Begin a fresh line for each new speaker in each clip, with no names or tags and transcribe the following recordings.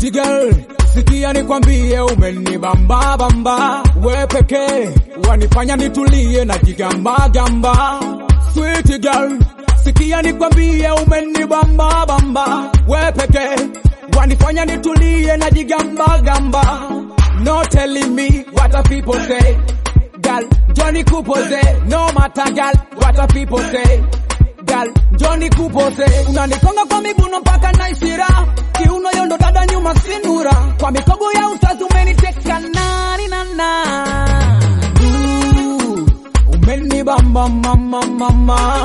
Sweet girl, sikia nikwambie, umenibamba bamba, we pekee wanifanya nitulie na jigamba gamba. Sweet girl, sikia nikwambie, umenibamba bamba, we pekee wanifanya nitulie na jigamba gamba. No telling me what a people say, girl. Johnny Kupose, no matter girl, what a people say. Girl, Johnny Kupose, unanikonga kwa miguno mpaka naisira, kiuno yondo dada nyuma sinura, kwa mikogo ya ustazi umeniteka nani na na. Ooh, Umenibamba mama mama,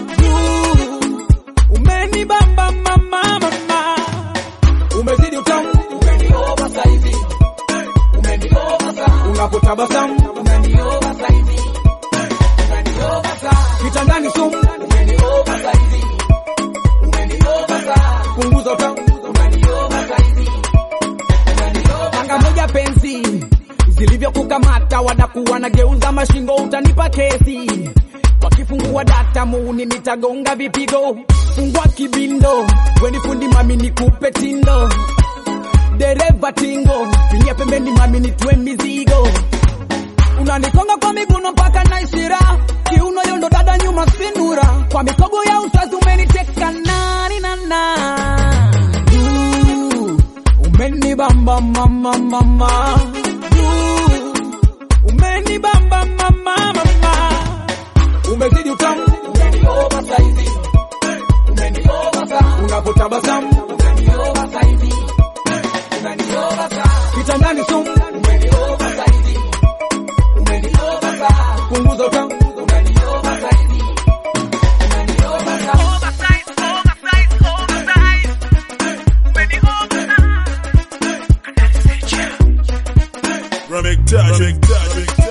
Ooh, umenibamba mama mama, umezidi utamu, umenioba saizi, umenioba sana, unapotabasamu, umenioba saizi, umenioba sana, kitandani sumu, umenioba saizi, umenioba sana, punguza utamu, umenioba saizi, Panga moja pensi zilivyokukamata wadakuwa na geuza mashingo, utanipa kesi. Wakifungua data muuni nitagonga vipigo, fungua kibindo, weni fundi mami nikupe tindo, dereva tingo, pinia pembeni mami nitue mizigo, unanikonga kwa miguno mpaka naisira, kiuno yondo dada nyuma sinura, kwa mikogo ya usazi umeniteka nani na na Ooh, umenibamba mama mama Ooh, umenibamba mama mama umezidi utamu umenioba saizi umenioba sana unapotabasamu umenioba saizi umenioba sana kitandani sumu umenioba saizi umenioba sana punguza utamu umenioba saizi umenioba sana
Remix touch, remix touch, remix touch.